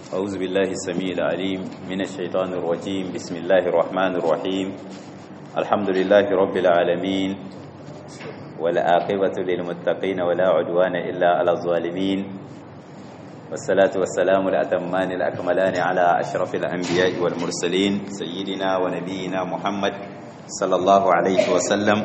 أعوذ بالله السميع العليم من الشيطان الرجيم بسم الله الرحمن الرحيم الحمد لله رب العالمين والعاقبة للمتقين ولا عدوان إلا على الظالمين والصلاة والسلام الأتمان الأكملان على أشرف الأنبياء والمرسلين سيدنا ونبينا محمد صلى الله عليه وسلم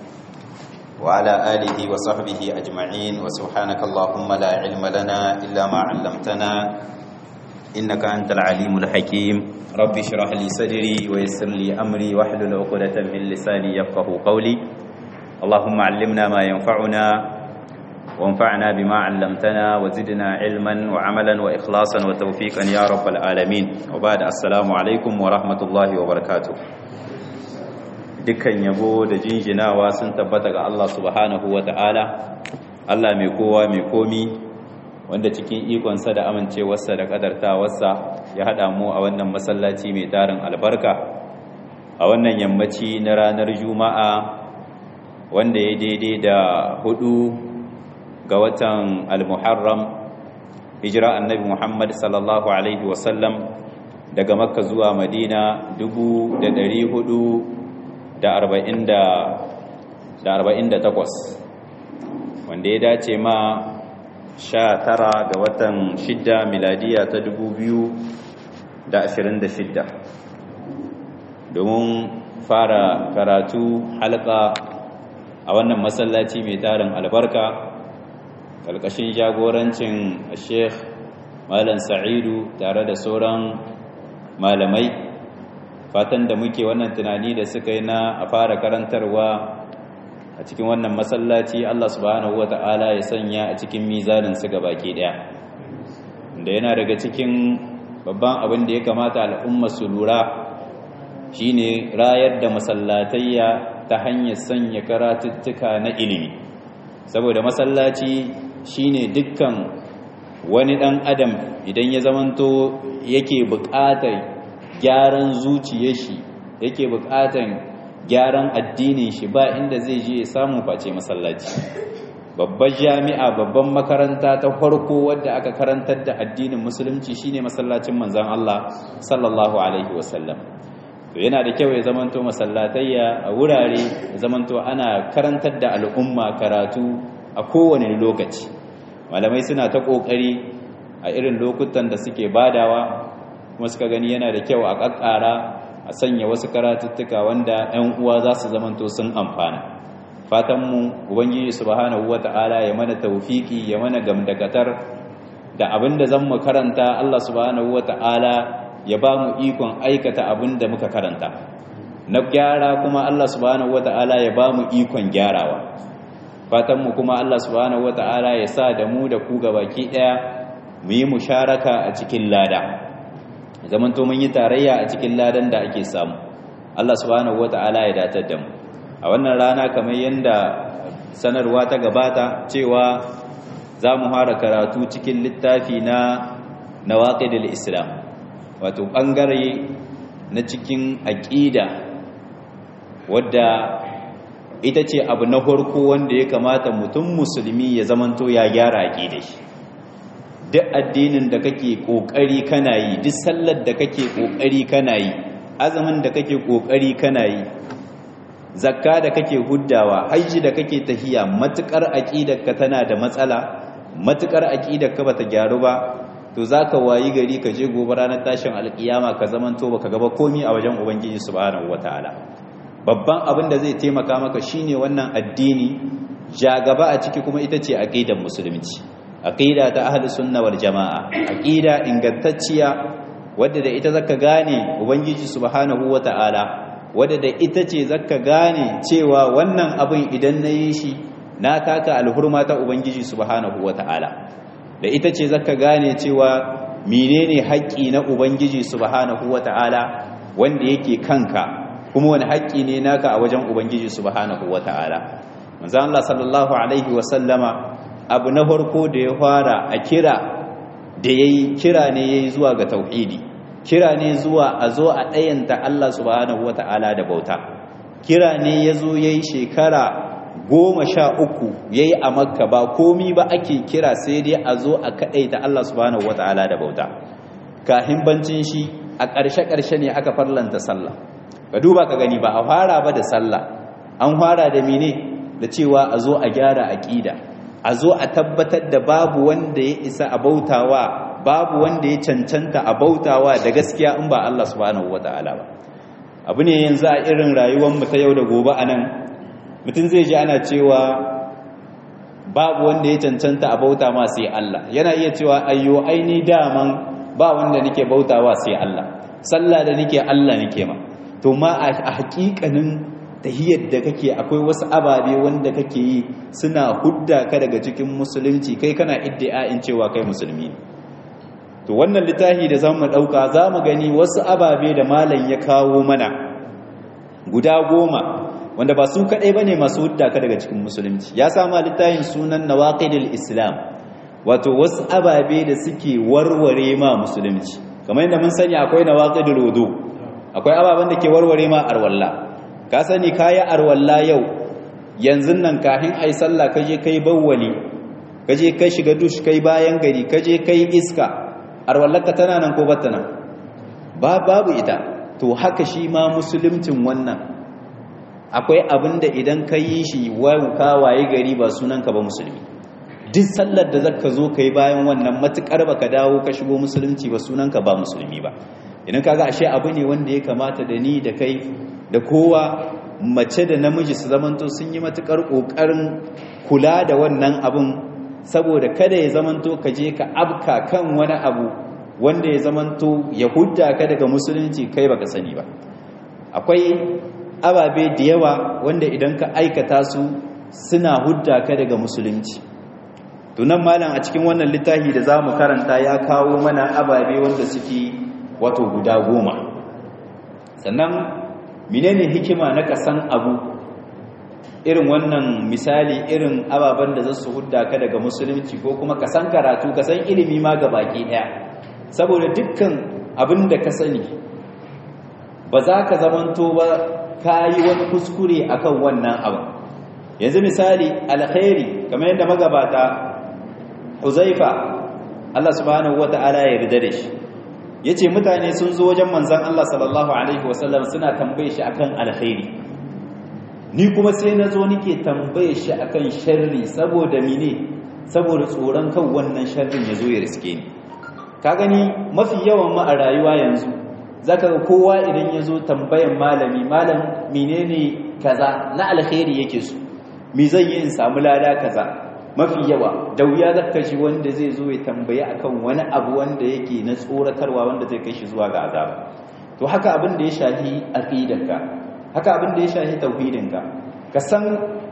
وعلى آله وصحبه أجمعين وسبحانك اللهم لا علم لنا إلا ما علمتنا إنك أنت العليم الحكيم رب اشرح لي صدري ويسر لي أمري واحلل عقدة من لساني يفقه قولي اللهم علمنا ما ينفعنا وانفعنا بما علمتنا وزدنا علما وعملا وإخلاصا وتوفيقا يا رب العالمين وبعد السلام عليكم ورحمة الله وبركاته dukkan yabo da jinjinawa sun tabbata ga Allah subhanahu wa ta'ala Allah mai kowa mai komi wanda cikin ikonsa da amincewarsa da kadartawarsa ya haɗa mu a wannan masallaci mai tarin albarka a wannan yammaci na ranar juma'a wanda ya daidai da hudu ga watan al-muharram hijira annabi muhammad sallallahu alaihi wasallam daga makka zuwa madina dubu da dari hudu da arba'in da takwas wanda ya dace ma sha tara ga watan shidda miladiya ta dubu biyu da ashirin da shidda domin fara karatu halka a wannan masallaci mai tarin albarka ƙarƙashin jagorancin sheikh malam sa'idu tare da sauran malamai fatan da muke wannan tunani da suka yi na a fara karantarwa a cikin wannan masallaci Allah subhanahu wata'ala ya sanya a cikin mizanin su baki daya da yana daga cikin babban abin da ya kamata al'umma su lura shine rayar da masallatayya ta hanyar sanya karatuttuka na ilimi saboda masallaci shine dukkan wani dan adam idan ya zamanto yake buƙatar gyaran zuciyar shi yake bukatan gyaran addinin shi ba inda zai je ya samu face masallaci babbar jami'a babban makaranta ta farko wadda aka karantar da addinin musulunci shine masallacin manzon Allah sallallahu alaihi wasallam to yana da kyau ya zamanto masallatayya a wurare ya zamanto ana karantar da al'umma karatu a kowane lokaci malamai suna ta kokari a irin lokutan da suke badawa kuma suka gani yana da kyau a ƙaƙƙara a sanya wasu karatuttuka wanda 'yan uwa za su zamanto sun amfana fatanmu ubangiji subhanahu wata'ala ya mana taufiki ya mana gamdakatar da abin da zan mu karanta Allah subhanahu wata'ala ya ba mu ikon aikata abin da muka karanta na gyara kuma Allah subhanahu wata'ala ya ba mu ikon gyarawa fatanmu kuma Allah subhanahu wata'ala ya sa da mu da ku gabaki ɗaya mu yi musharaka a cikin lada zaman to mun yi tarayya a cikin ladan da ake samu Allah subhanahu wata'ala ya datar da mu a wannan rana kamar yanda sanarwa ta gabata cewa za mu fara karatu cikin littafi na nawaqidul islam wato bangare na cikin aqida wadda ita ce abu na farko wanda ya kamata mutum musulmi ya zamanto ya gyara aqidar shi duk addinin da kake kokari kana yi duk sallar da kake kokari kana yi azumin da kake kokari kana yi zakka da kake huddawa haji da kake tahiya matukar aqidarka tana da matsala matukar aqidarka bata gyaru ba to zaka wayi gari ka je gobe ranar tashin alkiyama ka zamanto baka gaba komi a wajen ubangiji subhanahu wataala babban abin da zai taimaka maka shine wannan addini ja gaba a ciki kuma ita ce aqidar musulunci aqida ta ahlus sunna wal jamaa aqida ingantacciya wadda da ita zaka gane ubangiji subhanahu wataala wadda da ita ce zaka gane cewa wannan abin idan nayi shi na taka alhurma ta ubangiji subhanahu wataala da ita ce zaka gane cewa menene haƙƙi na ubangiji subhanahu wataala wanda yake kanka kuma wani haƙƙi ne naka a wajen ubangiji subhanahu wataala manzo Allah sallallahu alaihi wa sallama abu na farko da ya fara a kira da ya yi kira ne ya yi zuwa ga tauhidi kira ne zuwa a zo a ɗayanta Allah subhanahu wata'ala da bauta kira ne ya zo ya yi shekara goma sha uku ya yi a makka ba komi ba ake kira sai dai a zo a kaɗaita Allah subhanahu wata'ala da bauta kahin bancin shi a ƙarshe-ƙarshe ne aka farlanta sallah ka duba ka gani ba a fara ba da sallah an fara da mine da cewa a zo a gyara aƙida a zo a tabbatar da babu wanda ya isa a bautawa babu wanda ya cancanta a bautawa da gaskiya in ba Allah subhanahu wata'ala ba abu ne yanzu a irin rayuwar mu ta yau da gobe anan mutum zai ji ana cewa babu wanda ya cancanta a bauta ma sai Allah yana iya cewa ayyo aini daman ba wanda nake bautawa sai Allah sallah da nake Allah nake ma to ma a hakikanin tahiyar da kake akwai wasu ababe wanda kake yi suna hudda ka daga cikin musulunci kai kana iddia'in cewa kai musulmi ne to wannan littafi da zamu dauka zamu gani wasu ababe da malam ya kawo mana guda goma wanda ba su kadai bane masu hudda ka daga cikin musulunci ya sama littafin sunan nawaqidul islam wato wasu ababe da suke warware ma musulunci kamar yadda mun sani akwai nawaqidul wudu akwai ababen da ke warware ma arwalla ka sani kayi arwalla yau yanzu nan kafin ai sallah kaje kai bawwali kaje kai shiga dush kai bayan gari kaje kai iska arwallarka tana nan ko bata nan ba babu ita to haka shi ma musuluncin wannan akwai abin da idan ka yi shi ka waye gari ba sunanka ba musulmi duk sallar da zaka zo kai bayan wannan matukar baka dawo ka shigo musulunci ba sunanka ba musulmi ba idan kaga ashe abu ne wanda ya kamata da ni da kai da kowa mace da namiji su zamanto sun yi matukar kokarin kula da wannan abun saboda kada ya zamanto ka je ka abka kan wani abu wanda ya zamanto ya hudda ka daga musulunci kai baka sani ba akwai ababe da yawa wanda idan ka aikata su suna hudda ka daga musulunci tunan malam a cikin wannan littafi da za mu karanta ya kawo mana ababe wanda suke wato guda goma sannan menene hikima na kasan abu irin wannan misali irin ababen da za su hudda ka daga musulunci ko kuma kasan karatu kasan ilimi ma ga baki daya saboda dukkan abin da ka sani ba za ka zamanto ba ka yi wani kuskure akan wannan abu yanzu misali alkhairi kamar yadda magabata huzaifa Allah subhanahu wata'ala ya yarda da shi yace mutane sun zo wajen manzon Allah sallallahu alaihi wasallam suna tambaye shi akan alkhairi ni kuma sai na zo nike tambaye shi akan sharri saboda mine saboda tsoron kan wannan sharrin ya zo ya riske ni ka gani mafi yawan ma a rayuwa yanzu zaka ga kowa idan ya zo tambayan malami malam menene kaza na alkhairi yake so me zan yi in samu lada kaza mafi yawa da wuya zaka ji wanda zai zo ya tambaye akan wani abu wanda yake na tsoratarwa wanda zai kai shi zuwa ga azaba to haka abin da ya shafi aqidarka haka abin da ya shafi tauhidinka ka san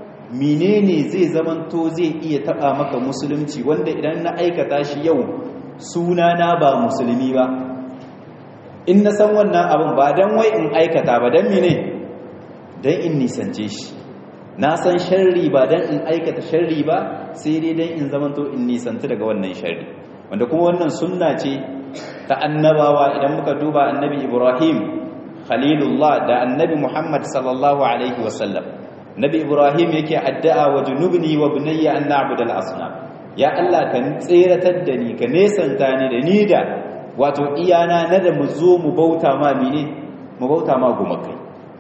menene zai zamanto zai iya taba maka musulunci wanda idan na aikata shi yau sunana ba musulmi ba in na san wannan abin ba dan wai in aikata ba dan mene dan in nisance shi na san sharri ba dan in aikata sharri ba sai dai dan in zamanto in nisanta daga wannan sharri wanda kuma wannan sunna ce ta annabawa idan muka duba annabi Ibrahim khalilullah da annabi Muhammad sallallahu alaihi wasallam nabi Ibrahim yake addu'a wa junubni wa bunayya an na'budal asnam ya Allah ka tseratar da ni ka nesanta ni da ni da wato iyana na da mu zo mu bauta ma mine mu bauta ma gumakai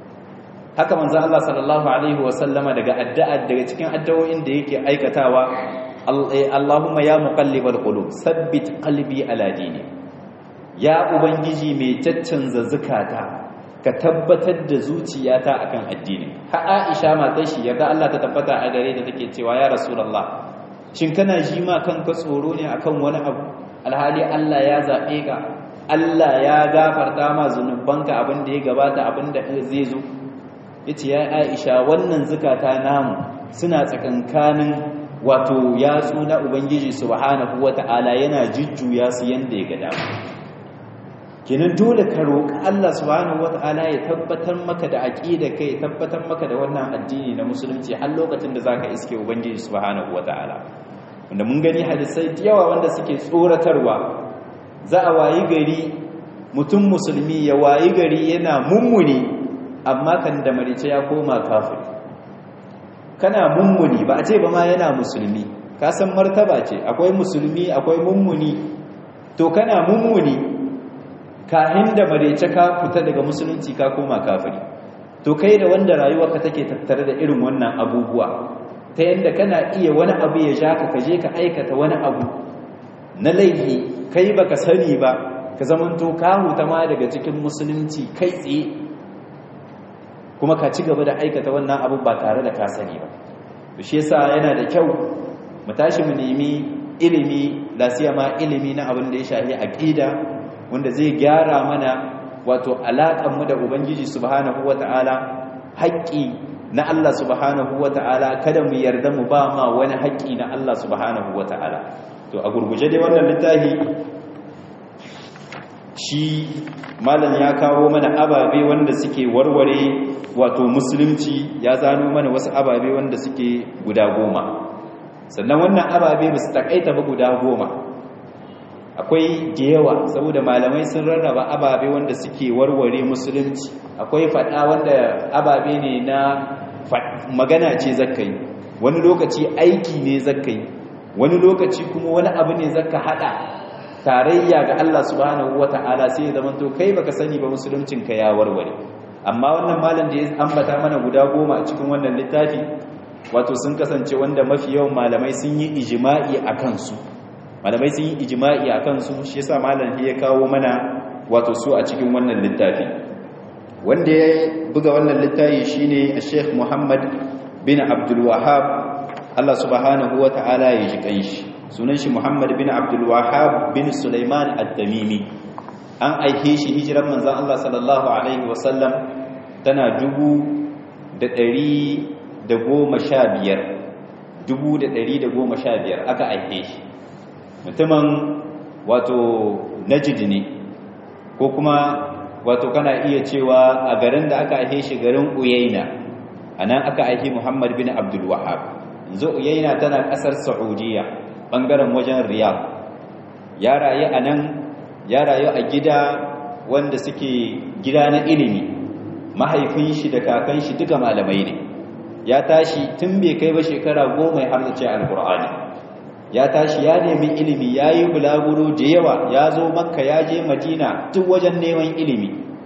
haka manzo Allah sallallahu alaihi wasallama daga addu'a daga cikin addu'o'in da yake aikatawa Allahumma ya muqallibal qulub sabbit qalbi ala dini ya ubangiji mai caccanza zakata ka tabbatar da zuciyata akan addini ha Aisha matar shi yarda Allah ta tabbata a gare da take cewa ya rasulullah shin kana ji ma kanka tsoro ne akan wani abu alhali Allah ya zabe ka Allah ya gafarta ma zunubanka abin da ya gabata abin da zai zo yace ya Aisha wannan zakata namu suna tsakankanin wato yatsu na ubangiji subhanahu wata'ala yana jujjuya su yanda ya ga dama kenan dole ka roƙi Allah subhanahu wata'ala ya tabbatar maka da aqida kai ya tabbatar maka da wannan addini na musulunci har lokacin da zaka iske ubangiji subhanahu wata'ala wanda mun gani hadisai da yawa wanda suke tsoratarwa za a wayi gari mutum musulmi ya wayi gari yana mummuni amma kan da marice ya koma kafiri kana mummuni ba a ce ba ma yana musulmi ka san martaba ce akwai musulmi akwai mummuni to kana mummuni kahin da marece ka fita daga musulunci ka koma kafiri to kai da wanda rayuwarka take tattare da irin wannan abubuwa ta yadda kana iya wani abu ya ja ka kaje ka aikata wani abu na laifi kai baka sani ba ka zamanto ka huta ma daga cikin musulunci kai tsaye kuma ka ci gaba da aikata wannan abu ba tare da ka sani ba to shi yasa yana da kyau mu tashi mu nemi ilimi lasiya ma ilimi na abin da ya shafi aqida wanda zai gyara mana wato alaƙar mu da ubangiji subhanahu wata'ala haƙƙi na Allah subhanahu wata'ala kada mu yarda mu ba ma wani haƙƙi na Allah subhanahu wata'ala to a gurguje dai wannan littafi shi malam ya kawo mana ababe wanda suke warware wato musulunci ya zano mana wasu ababe wanda suke guda goma sannan wannan ababe ba su takaita ba guda goma akwai da yawa saboda malamai sun rarraba ababe wanda suke warware musulunci akwai faɗa wanda ababe ne na magana ce zakkai wani lokaci aiki ne zakkai wani lokaci kuma wani abu ne zakka hada tarayya ga Allah subhanahu wata'ala sai ya zamanto kai baka sani ba musuluncinka ya warware amma wannan malam da ya ambata mana guda goma a cikin wannan littafi wato sun kasance wanda mafi yawan malamai sun yi ijma'i a kansu malamai sun yi ijma'i a kansu shi yasa malam ya kawo mana wato su a cikin wannan littafi wanda ya buga wannan littafi shine Sheikh Muhammad bin Abdul Wahhab Allah subhanahu wata'ala ya ji kanshi sunan shi Muhammad bin Abdul Wahhab bin Sulaiman Ad-Damimi an aike shi hijiran manzon Allah sallallahu alaihi wasallam tana dubu da ɗari da goma sha biyar dubu da ɗari da goma sha biyar aka aike shi mutumin wato najid ne ko kuma wato kana iya cewa a garin da aka aike shi garin uyaina a nan aka aike muhammad bin abdul wahab yanzu uyaina tana ƙasar saudiya ɓangaren wajen riyadh ya rayu a nan ya rayu a gida wanda suke gida na ilimi mahaifin shi da kakan shi duka malamai ne ya tashi tun bai kai ba shekara goma har da ce alkur'ani ya tashi ya nemi ilimi ya yi bulaguro da yawa ya zo makka ya je madina duk wajen neman ilimi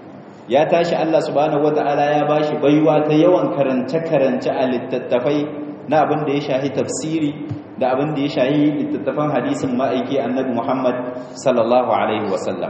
ya tashi allah subhanahu wata'ala ya ba shi baiwa ta yawan karance-karance a littattafai na abin da ya shahi tafsiri da abin da ya shahi littattafan hadisin ma'aiki annabi muhammad sallallahu alaihi wasallam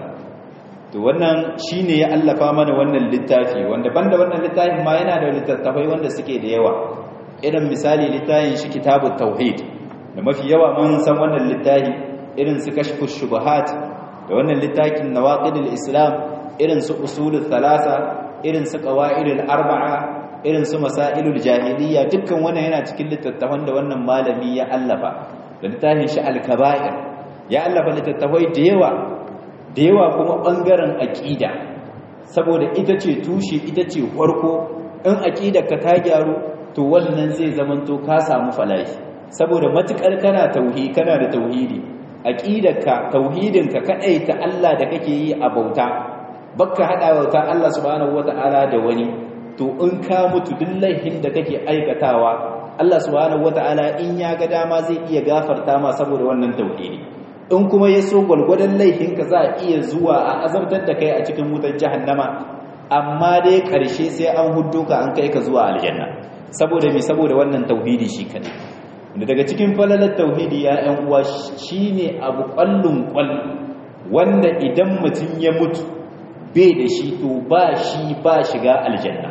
to wannan shine ya allafa mana wannan littafi wanda banda wannan littafin ma yana da littattafai wanda suke da yawa irin misali littafin shi kitabut tauhid da mafi yawa mun san wannan littafi irin su kashfus shubuhat da wannan littafin nawaqidul islam irin su usulul thalatha irin su qawaidul arba'a irin su masailul jahiliya dukkan wannan yana cikin littattafan da wannan malami ya allafa da littafin shi al-kaba'ir ya allafa littattafai da yawa da yawa kuma ɓangaren aƙida saboda ita ce tushe ita ce farko in aƙidarka ta gyaru to wannan zai zamanto ka samu falashi saboda matuƙar kana tauhi kana da tauhidi aƙidarka tauhidinka kaɗai ta Allah da kake yi a bauta bakka haɗa bauta Allah subhanahu wata'ala da wani to in ka mutu duk laifin da kake aikatawa Allah subhanahu wata'ala in ya ga dama zai iya gafarta ma saboda wannan tauhidi in kuma ya so gwalgwadon laifinka za a iya zuwa a azabtar da kai a cikin wutar jahannama amma dai ƙarshe sai an hudu ka an kai ka zuwa aljanna saboda me saboda wannan tauhidi shi kadai da daga cikin falalar tauhidi ya ɗan uwa shine abu ƙwallon ƙwall wanda idan mutum ya mutu bai da shi to ba shi ba shiga aljanna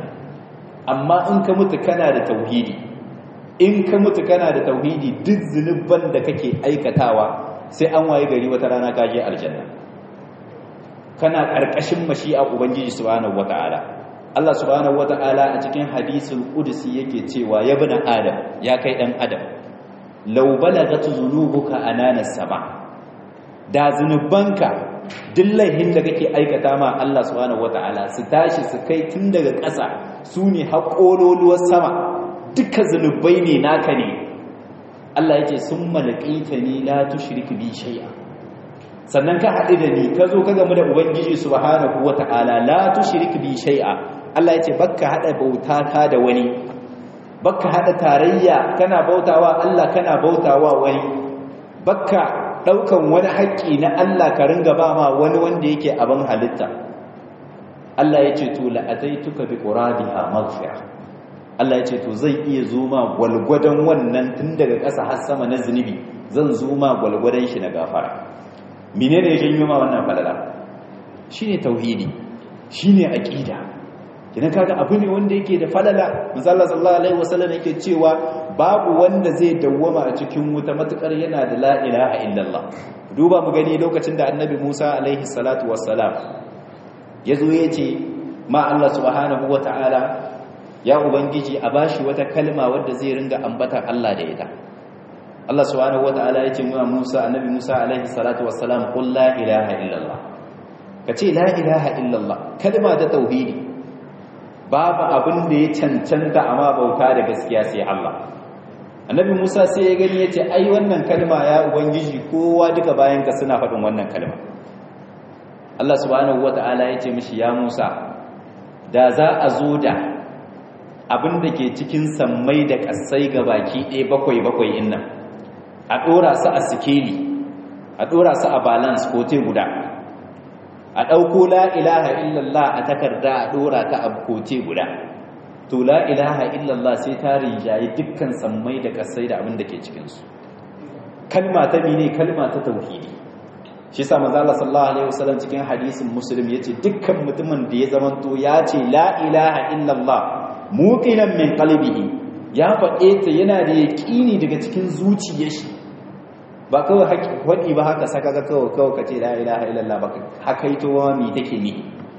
amma in ka mutu kana da tauhidi in ka mutu kana da tauhidi duk zunuban da kake aikatawa sai an waye gari wata rana ka je aljanna kana karkashin mashi'a ubangiji subhanahu wataala Allah subhanahu wataala a cikin hadisul qudsi yake cewa ya bani adam ya kai dan adam law balagat zunubuka anana sama da zunubanka dillahin da kake aikata ma Allah subhanahu wataala su tashi su kai tun daga ƙasa su ne haƙololuwar sama duka zunubai ne naka ne Allah yake sun malakaita ni la tushrik bi shay'a sannan ka haɗu da ni ka zo ka gamu da ubangiji subhanahu wata'ala la tushrik bi shay'a Allah yace bakka hada bauta ta da wani bakka hada tarayya kana bautawa Allah kana bautawa wani bakka daukan wani haƙƙi na Allah ka ringa ba ma wani wanda yake abin halitta Allah ya ce to la'ataituka bi quradiha maghfira Allah ya ce to zai iya zo ma gwalgwadon wannan tun daga ƙasa har sama na zunubi zan zo ma gwalgwadon shi na gafara menene ya janyo ma wannan falala shine tauhidi shine aqida idan kaga abu ne wanda yake da falala manzo Allah sallallahu alaihi wasallam yake cewa babu wanda zai dawwama a cikin wuta matukar yana da la ilaha illallah duba mu gani lokacin da annabi Musa alaihi salatu wassalam yazo yace ma Allah subhanahu wataala ya ubangiji a bashi wata kalma wadda zai ringa ambata Allah da ita Allah subhanahu wataala yace wa Musa annabi Musa alaihi salatu wassalam qul la ilaha illallah kace la ilaha illallah kalma ta tauhidi babu abin da ya cancanta amma bauta da gaskiya sai Allah annabi Musa sai ya gani yace ai wannan kalma ya ubangiji kowa duka bayan ka suna faɗin wannan kalma Allah subhanahu wataala yace mishi ya Musa da za a zo da abin da ke cikin sammai da ƙasai ga baki ɗaya bakwai bakwai innan a ɗora su a sikeli a ɗora su a balance ko te guda a ɗauko la ilaha illallah a takarda a ɗora ta a kote guda to la ilaha illallah sai ta rinjaye dukkan sammai da ƙasai da abin da ke cikinsu kalma ta mene kalma ta tauhidi shi sa manzo Allah sallallahu alaihi wasallam cikin hadisin muslim yace dukkan mutumin da ya zamanto ya ce la ilaha illallah muqinan min qalbihi ya faɗe ta yana da yaƙini daga cikin zuciyar shi ba kawai haƙi ba haka saka ga kawai kawai ka ce la ilaha illallah ba haka ito wa mi take ni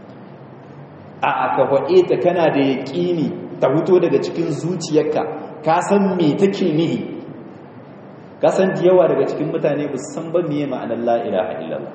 a aka faɗe ta kana da yaƙini ta fito daga cikin zuciyarka ka san me take nihi ka san da yawa daga cikin mutane ba su san ba miye ma'anar la ilaha illallah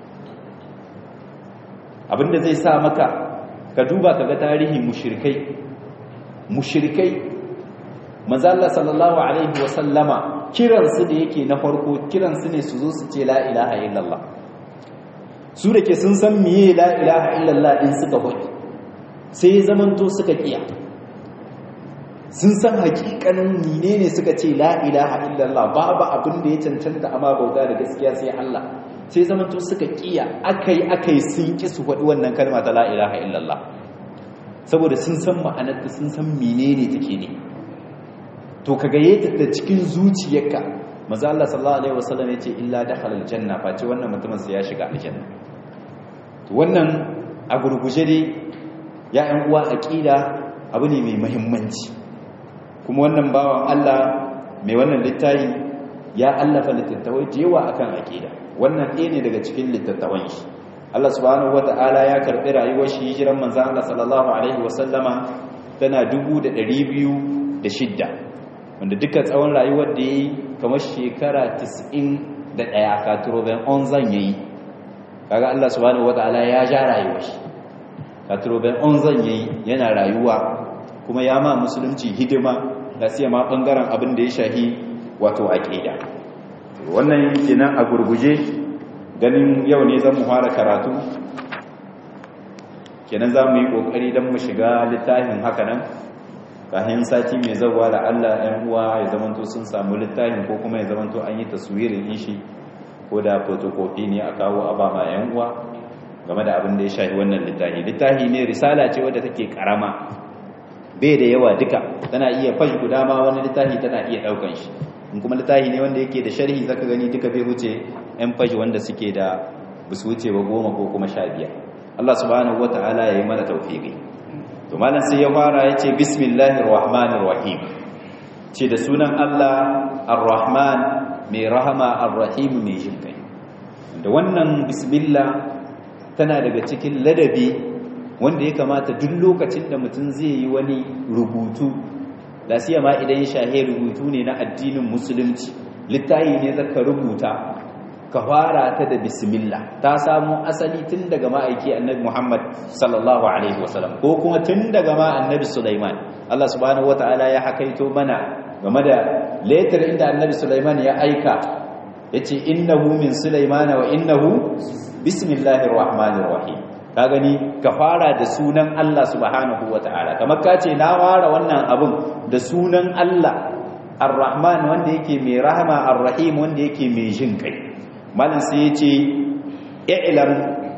abinda zai sa maka ka duba ka ga tarihi mushrikai mushrikai manzo Allah sallallahu alaihi wa sallama kiransu da yake na farko kiransu ne su zo su ce la ilaha illallah su da ke sun san miye la ilaha illallah din suka faɗi sai zamanto suka kiya sun san hakikanin nine ne suka ce la ilaha illallah babu abin da ya cancanta amma bauta da gaskiya sai Allah sai zamanto suka kiya akai akai sun ki su faɗi wannan kalma ta la ilaha illallah saboda sun san ma'anarta sun san menene take ne to ka gaye ta da cikin zuciyarka maza Allah sallallahu alaihi wasallam yace illa dakhala aljanna face wannan mutumin sai ya shiga aljanna to wannan a gurguje dai ya ɗan uwa aqida abu ne mai muhimmanci kuma wannan bawan Allah mai wannan littafi ya allafa littattafai da yawa akan aqida wannan ɗaya ne daga cikin littattafan shi Allah subhanahu wata'ala ya karɓi rayuwar shi hijiran manzon Allah sallallahu alaihi wasallama tana 2206 wanda duka tsawon rayuwar da ya yi kamar shekara 91 katuroben onzan ya yi kaga Allah subhanahu wa ta'ala ya ja rayuwar shi katuroben onzan ya yi yana rayuwa kuma ya ma musulunci hidima da siya ma ɓangaren abin da ya shahi wato aƙida wannan kenan a gurguje ganin yau ne zan mu fara karatu kenan za mu yi ƙoƙari don mu shiga littafin haka nan kayan sati mai zauwa da Allah ‘yan uwa ya zamanto sun samu littafin ko kuma ya zamanto an yi taswirin ishi ko da fotokofi ne a kawo a bama ‘yan uwa game da abin da ya shahi wannan littafi littafi ne risala ce wadda take karama bai da yawa duka tana iya fashi guda ma wani littafi tana iya ɗaukan shi in kuma littafi ne wanda yake da sharhi zaka gani duka bai wuce ‘yan fashi wanda suke da basu wuce ba goma ko kuma sha biyar Allah subhanahu wata'ala ya yi mana taufiƙi to malam sai ya fara yace bismillahir rahmanir rahim ce da sunan Allah ar-rahman mai rahama ar-rahim mai jinkai da wannan bismillah tana daga cikin ladabi wanda ya kamata duk lokacin da mutum zai yi wani rubutu da ma idan ya shahe rubutu ne na addinin musulunci littafi ne zaka rubuta ka fara ta da bismillah ta samu asali tun daga ma'aiki annabi Muhammad sallallahu alaihi wasallam ko kuma tun daga ma annabi Sulaiman Allah subhanahu wataala ya hakaito mana game da letter inda annabi Sulaiman ya aika yace innahu min Sulaiman wa innahu bismillahir rahmanir rahim ka gani ka fara da sunan Allah subhanahu wataala kamar ka ce na fara wannan abun da sunan Allah ar-rahman wanda yake mai rahama ar-rahim wanda yake mai jin kai malin sai ya ce i'lam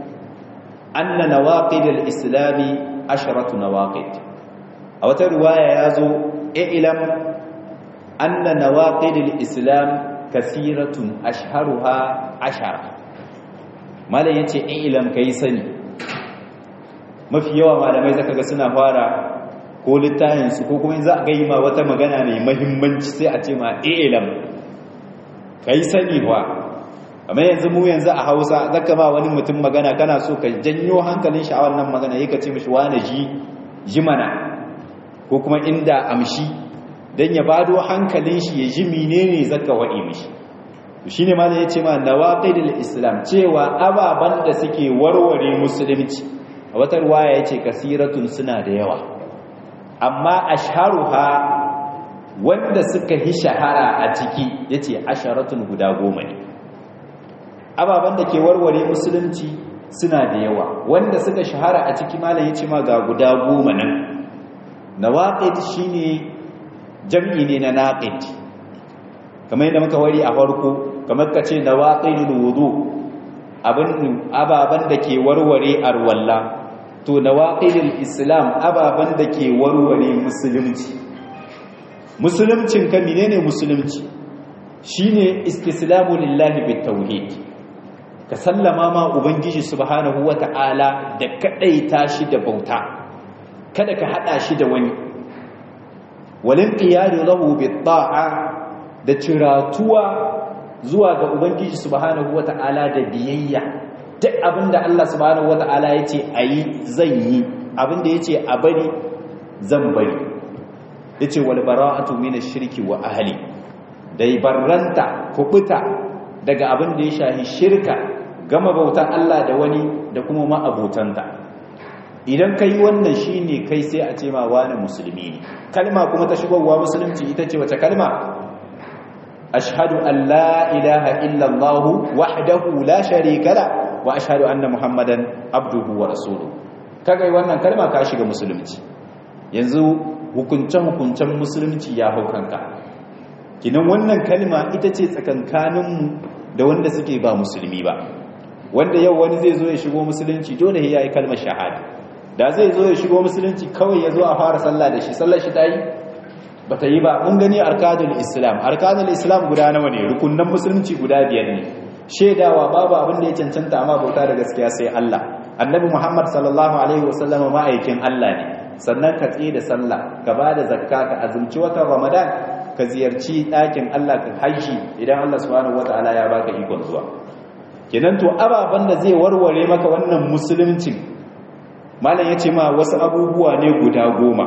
anna nawaqid al-islam asharatu nawaqid a wata riwaya yazo i'lam anna nawaqid al-islam kasiratun ashharuha ashara malin yace i'lam kai sani mafi yawa malamai zaka ga suna fara ko littafin su ko kuma in za a ga ma wata magana mai muhimmanci sai a ce ma i'lam kai sani wa amma yanzu mu yanzu a hausa zaka ba wani mutum magana kana so ka janyo hankalin shi a wannan magana yake ce mishi wani ji ji mana ko kuma inda amshi dan ya bado hankalin shi ya ji menene zaka wadi mishi to shine malam yace ma nawaqidul islam cewa ababan da suke warware musulunci a wata riwaya yace kasiratun suna da yawa amma ashharuha wanda suka hi shahara a ciki yace asharatun guda goma ne ababen da ke warware musulunci suna da yawa wanda suka shahara a ciki malam yace ma ga guda goma nan nawaqid shine jam'i ne na naqid kamar yadda muka wari a farko kamar kace nawaqidul wudu abin ababan da ke warware arwalla to nawaqidul islam ababan da ke warware musulunci musuluncin ka menene musulunci shine istislamu lillahi bitawhid ka sallama ma ubangiji subhanahu wata'ala da kadaita shi da bauta kada ka hada shi da wani walin qiyadu lahu bit-ta'a da ciratuwa zuwa ga ubangiji subhanahu wata'ala da biyayya duk abinda Allah subhanahu wata'ala yace ayi zan yi abinda yace a bari zan bari yace wal bara'atu minash shirki wa ahli dai barranta kubuta daga abin da ya shahi shirka gama bautan Allah da wani da kuma ma'abotanta idan kai wannan shine kai sai a ce ma wani musulmi ne kalma kuma ta shigowa musulunci ita ce wace kalma ashhadu an la ilaha illa Allah wahdahu la sharika la wa ashhadu anna muhammadan abduhu wa rasuluhu kaga wannan kalma ka shiga musulunci yanzu hukuncen hukuncen musulunci ya hau kanka kinan wannan kalma ita ce tsakankaninmu da wanda suke ba musulmi ba wanda yau wani zai zo ya shigo musulunci dole ya yi kalmar shahada da zai zo ya shigo musulunci kawai ya zo a fara sallah da shi sallar shi ta yi ba ta yi ba mun gani arkanul islam arkanul islam guda nawa ne rukunan musulunci guda biyar ne shaidawa babu abin da ya cancanta amma bauta da gaskiya sai Allah annabi muhammad sallallahu alaihi wasallama ma'aikin Allah ne sannan ka tsaye da sallah ka ba da zakka ka azumci watan ramadan ka ziyarci ɗakin Allah ka haishi idan Allah subhanahu wata'ala ya baka ikon zuwa kenan to ababen da zai warware maka wannan musuluncin malam ya ce ma wasu abubuwa ne guda goma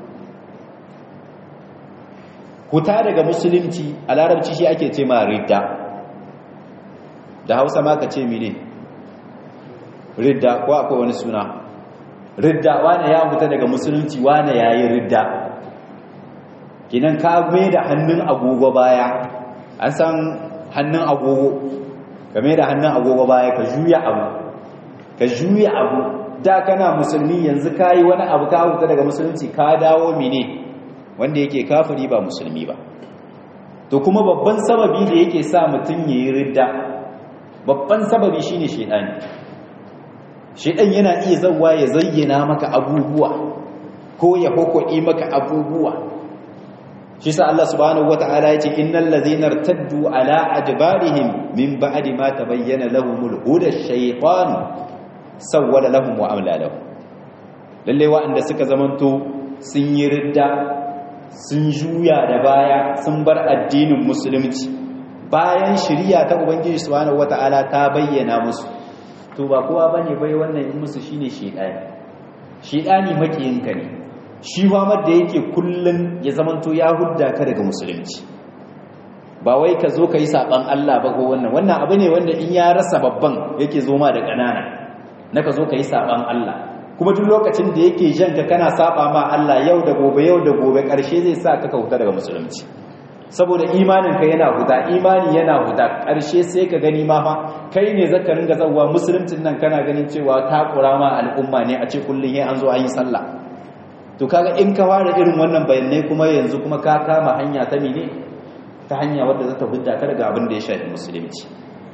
huta daga musulunci a larabci shi ake ce ma ridda da hausa ma ka ce mine ridda ko akwai wani suna ridda wane ya huta daga musulunci wane ya yi ridda kinan ka mai da hannun agogo baya an san hannun agogo ka mai da hannun agogo baya ka juya abu ka juya abu da kana musulmi yanzu ka yi wani abu ka huta daga musulunci ka dawo mine wanda yake kafiri ba musulmi ba to kuma babban sababi da yake sa mutum ya yi ridda babban sababi shine shaidani shaidan yana iya zawa ya zayyana maka abubuwa ko ya hukudi maka abubuwa shi sa Allah subhanahu wataala yace innal ladhina irtaddu ala adbarihim min ba'di ma tabayyana lahumul huda ash-shaytan sawwala lahum wa amla lahum lalle wa'anda suka zamanto sun yi ridda sun juya da baya sun bar addinin musulunci bayan shari'a ta ubangiji subhanahu wataala ta bayyana musu to ba kowa bane bai wannan in musu shine shedani shedani makiyinka ne shi famar da yake kullun ya zamanto ya hudda ka daga musulunci ba wai ka zo ka yi saban Allah ba ko wannan wannan abu ne wanda in ya rasa babban yake zo ma da ƙanana na ka zo ka yi saban Allah kuma duk lokacin da yake jan ka kana saba ma Allah yau da gobe yau da gobe ƙarshe zai sa ka kauta daga musulunci saboda imanin ka yana huta imani yana huta ƙarshe sai ka gani ma fa kai ne zaka ringa zawwa musuluncin nan kana ganin cewa ta ma al'umma ne a ce kullun yayin an zo an yi sallah to kaga in ka fara irin wannan bayanai kuma yanzu kuma ka kama hanya ta mene ta hanya wadda za ta hudda ka daga abin da ya shafi musulunci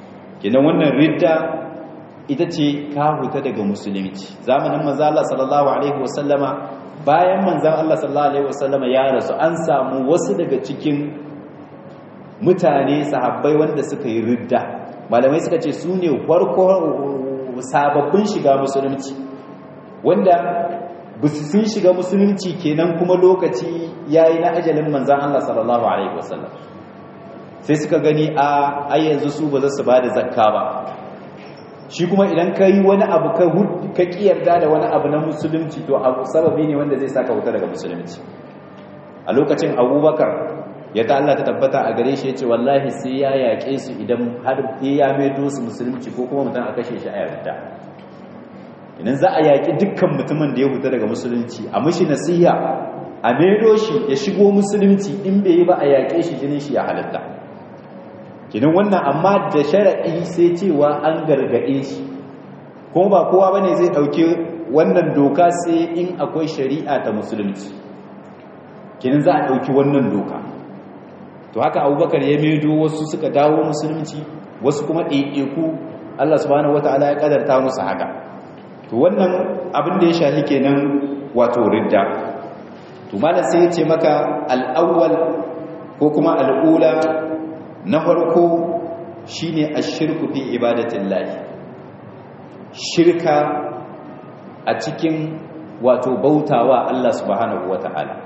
kenan wannan ridda ita ce ka huta daga musulunci zamanin manzo Allah sallallahu alaihi wasallama bayan manzon Allah sallallahu alaihi wasallama ya rasu an samu wasu daga cikin mutane sahabbai wanda suka yi ridda malamai suka ce su ne farko sababbin shiga musulunci wanda sun shiga musulunci kenan kuma lokaci yayi na ajalin manzon Allah sallallahu alaihi wasallam sai suka gani a ai yanzu su ba za su bada zakka ba shi kuma idan ka yi wani abu ka kiyarda da wani abu na musulunci to abu sababi ne wanda zai saka wuta daga musulunci a lokacin abubakar ya ta Allah ta tabbata a gare shi ya ce wallahi sai ya yaƙe su idan har ya maido su musulunci ko kuma mutum a kashe shi a yarda idan za a yaƙi dukkan mutumin da ya huta daga musulunci a mashi nasiha a maido shi ya shigo musulunci in bai yi ba a yaƙe shi jinin shi ya halatta kinan wannan amma da shara'i sai cewa an gargaɗe shi kuma ba kowa bane zai ɗauki wannan doka sai in akwai shari'a ta musulunci kinan za a ɗauki wannan doka to haka abubakar ya maido wasu suka dawo musulunci wasu kuma ɗaiɗaiku allah subhanahu wata'ala ya ƙadarta musu haka to wannan abin da ya shahi kenan wato ridda to malam sai ya ce maka al'awwal ko kuma al'ula na farko shine ashirku fi ibadatillahi shirka a cikin wato bautawa Allah subhanahu wata'ala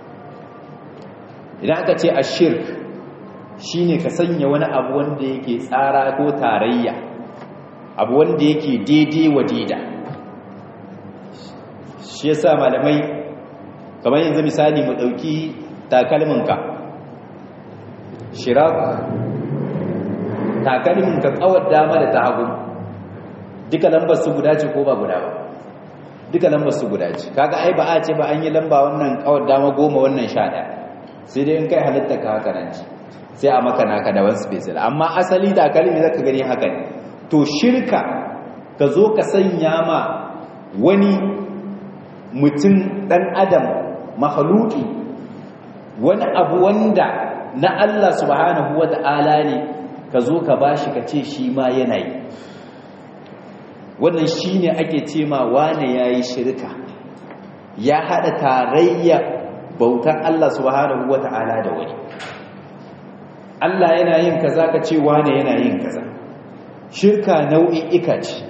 idan aka ce ashirk shine ka sanya wani abu wanda yake tsara ko tarayya abu wanda yake daidai wa daida shi yasa malamai kamar yanzu misali mu dauki takalminka shirak takalmin ka kawar dama da ta hagu duka lambar su guda ce ko ba guda ba duka lambar su guda ce kaga ai ba a ce ba an yi lamba wannan kawar dama goma wannan sha ɗaya sai dai in kai halitta ka haka nan ce sai a maka naka da wani special amma asali takalmi zaka gani haka ne to shirka ka zo ka sanya ma wani mutum ɗan adam mahaluki wani abu wanda na Allah subhanahu wa ta'ala ne ka zo ka bashi ka ce shi ma yana yi wannan shi ne ake ce ma wane ya yi shirka ya haɗa tarayya bautar Allah subhanahu wa ta'ala da wani Allah yana yin kaza ka ce wane yana yin kaza shirka nau'in ika ce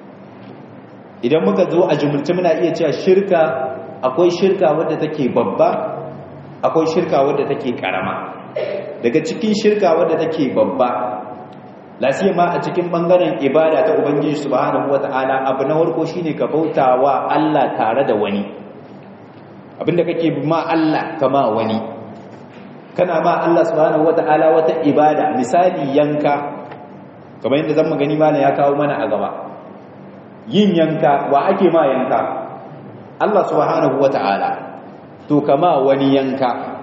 idan muka zo a jumulci muna iya cewa shirka akwai shirka wadda take babba akwai shirka wadda take karama daga cikin shirka wadda take babba lasiya ma a cikin bangaren ibada ta ubangiji subhanahu wataala abu na farko shine ka bautawa Allah tare da wani abinda kake bi ma Allah kama wani kana ma Allah subhanahu wataala wata ibada misali yanka kamar yadda zan gani mana ya kawo mana a gaba yin yanka wa ake ma yanka Allah subhanahu wataala to kama wani yanka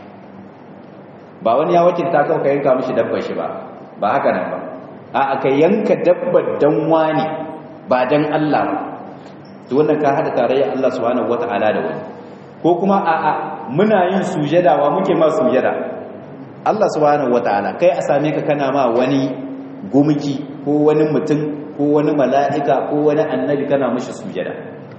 ba wani ya wakilta kawai ka yanka mishi dabbar shi ba ba haka nan ba a aka yanka dabbar dan wani ba dan Allah ba to wannan ka hada tarayya Allah subhanahu wataala da wani ko kuma a a muna yin sujada wa muke ma sujada Allah subhanahu wataala kai a same ka kana ma wani gumki ko wani mutum ko wani mala'ika ko wani annabi kana mishi sujada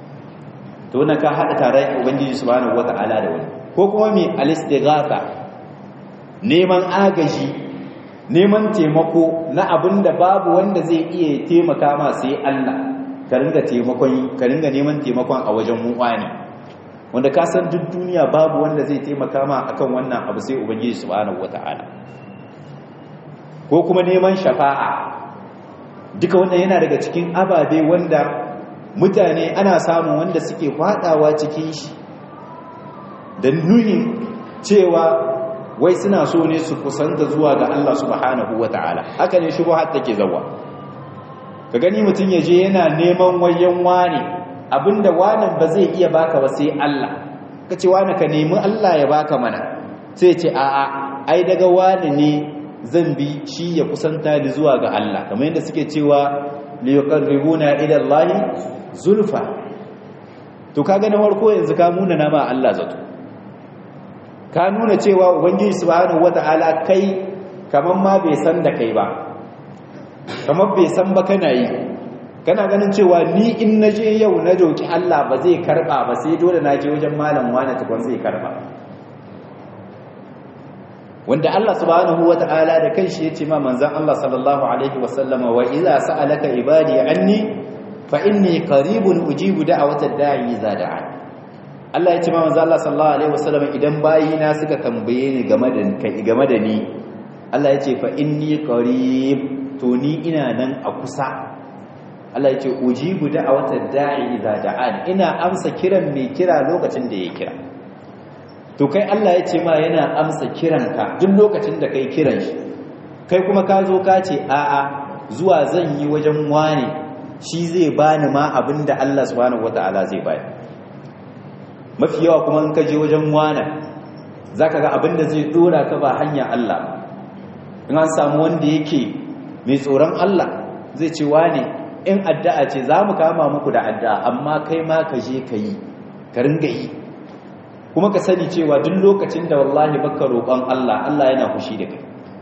to wannan ka hada tarayya ubangiji subhanahu wataala da wani ko kuma mai al-istighatha neman agaji neman taimako na abin da babu wanda zai iya taimaka ma sai Allah ka ringa taimakon ka ringa neman taimakon a wajen muwani wanda ka san duk duniya babu wanda zai taimaka ma akan wannan abu sai ubangiji subhanahu wataala ko kuma neman shafa'a duka wannan yana daga cikin ababe wanda mutane ana samun wanda suke fadawa cikin shi da nuhin cewa wai suna so ne su kusanta zuwa ga Allah subhanahu ta'ala. haka ne shubuhat take zawa ka gani mutum yaje yana neman wayan wani abinda wanan ba zai iya baka ba sai Allah kace wani ka nemi Allah ya baka mana sai ce a a ai daga wani ne zan bi shi ya kusanta ni zuwa ga Allah kamar yadda suke cewa li yuqarribuna ila Allah zulfa to kaga na farko yanzu ka muna na ma Allah zato ka nuna cewa ubangiji subhanahu wata'ala kai kaman ma bai san da kai ba kamar bai san ba kana yi kana ganin cewa ni in na je yau na doki Allah ba zai karba ba sai dole na je wajen malam wani tukun zai karba wanda Allah subhanahu wata'ala da kanshi yace ma manzon Allah sallallahu alaihi wasallam wa idza sa'alaka ibadi anni fa inni qaribun ujibu da'watad da'i idza da'an Allah yace ma manzon Allah sallallahu alaihi wasallam idan bayina suka tambaye ni game da kai game da ni Allah yace fa inni qarib to ni ina nan a kusa Allah yace ujibu da'watad da'i idza da'an ina amsa kiran mai kira lokacin da ya kira to kai Allah ya ce ma yana amsa kiranka duk lokacin da kai kiran shi kai kuma ka zo ka ce a'a zuwa zan yi wajen wane shi zai bani ma abinda Allah subhanahu wataala zai bani mafi yawa kuma in ka je wajen wane zaka ga abinda zai dora ka ba hanya Allah in an samu wanda yake mai tsoron Allah zai ce wane in addu'a ce za mu kama muku da addu'a amma kai ma ka je ka yi ka ringa yi kuma ka sani cewa duk lokacin da wallahi baka roƙon Allah Allah yana fushi da kai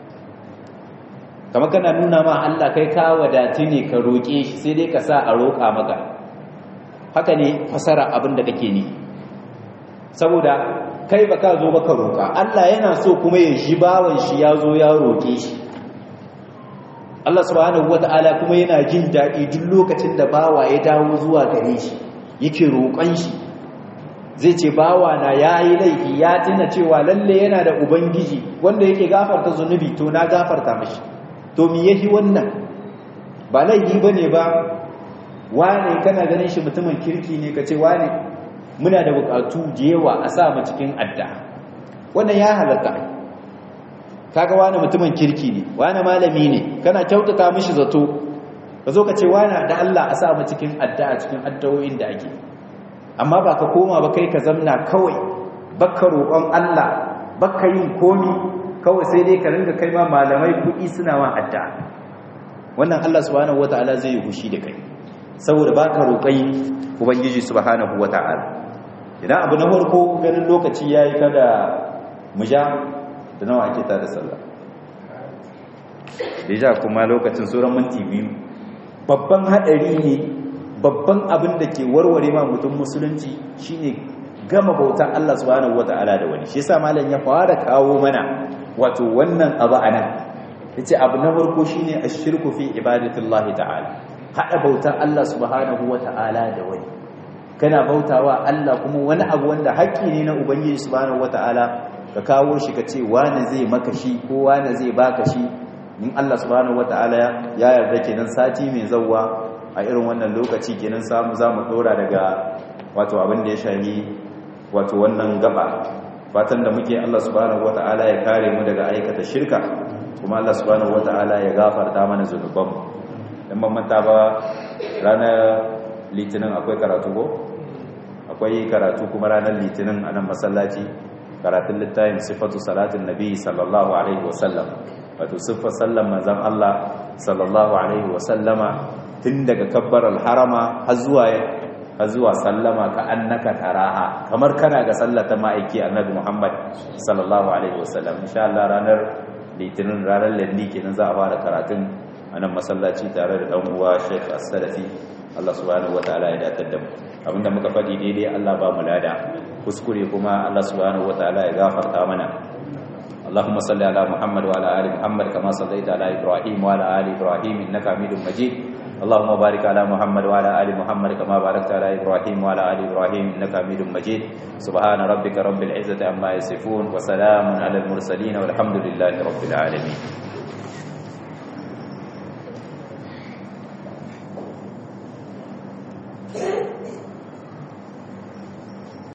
kamar kana nuna ma Allah kai ka wadati ne ka roƙe shi sai dai ka sa a roƙa maka haka ne fasara abin da kake ni saboda kai baka zo baka roƙa Allah yana so kuma ya shi bawan shi ya zo ya roƙe shi Allah subhanahu wata'ala kuma yana jin daɗi duk lokacin da bawa ya dawo zuwa gare shi yake roƙon shi zai ce bawa na ya yi laifi ya tuna cewa lalle yana da ubangiji wanda yake gafarta zunubi to na gafarta mashi to mi yahi wannan ba laifi ba ne ba wane kana ganin shi mutumin kirki ne ka ce wane muna da bukatu da yawa a sa mu cikin adda wannan ya halatta kaga wane mutumin kirki ne wane malami ne kana kyautata mishi zato ka zo ka ce wane da Allah a sa mu cikin adda a cikin addawoyin da ake amma ba ka koma ba kai ka zamna kawai baka roƙon Allah baka yin komi kawai sai dai ka ringa kai ma malamai kuɗi suna ma adda wannan Allah subhanahu wata'ala zai yi hushi da kai saboda baka roƙai ubangiji subhanahu wata'ala idan abu na farko ganin lokaci yayi kada mu ja da nawa ake tada sallah deja kuma lokacin sauran minti biyu babban hadari ne babban abin da ke warware ma mutum musulunci shine gama bautan Allah subhanahu wata'ala da wani shi yasa malam ya fara kawo mana wato wannan abu anan yace abu na farko shine ashirku fi ibadatillahi ta'ala hada bautan Allah subhanahu wata'ala da wani kana bautawa Allah kuma wani abu wanda haƙƙi ne na ubangiji subhanahu wata'ala ka kawo shi ka ce wani zai maka shi ko wani zai baka shi in Allah subhanahu wata'ala ya yarda kenan sati mai zawwa a irin wannan lokaci kenan samu za mu dora daga wato abin da ya shahi wato wannan gaba fatan da muke Allah subhanahu wata'ala ya kare mu daga aikata shirka kuma Allah subhanahu wata'ala ya gafarta mana zunubanmu dan ban manta ba ranar litinin akwai karatu ko akwai karatu kuma ranar litinin a nan masallaci karatun littafin sifatu salatin nabi sallallahu alaihi wasallam wato siffar sallan manzon Allah sallallahu alaihi wasallama tun daga kabbar harama har zuwa har zuwa sallama ka annaka taraha kamar kana ga sallata ma'aiki annabi Muhammad sallallahu alaihi wasallam insha Allah ranar litinin ranar landi kenan za a fara karatun a nan masallaci tare da dan uwa Sheikh As-Salafi Allah subhanahu wataala ya datar da mu abinda muka faɗi daidai Allah ba mu lada kuskure kuma Allah subhanahu wataala ya gafarta mana اللهم صل على محمد وعلى ال محمد كما صليت على ابراهيم وعلى ال ابراهيم انك حميد مجيد اللهم بارك على محمد وعلى ال محمد كما باركت على ابراهيم وعلى ال ابراهيم انك حميد مجيد سبحان ربك رب العزه عما يصفون وسلام على المرسلين والحمد لله رب العالمين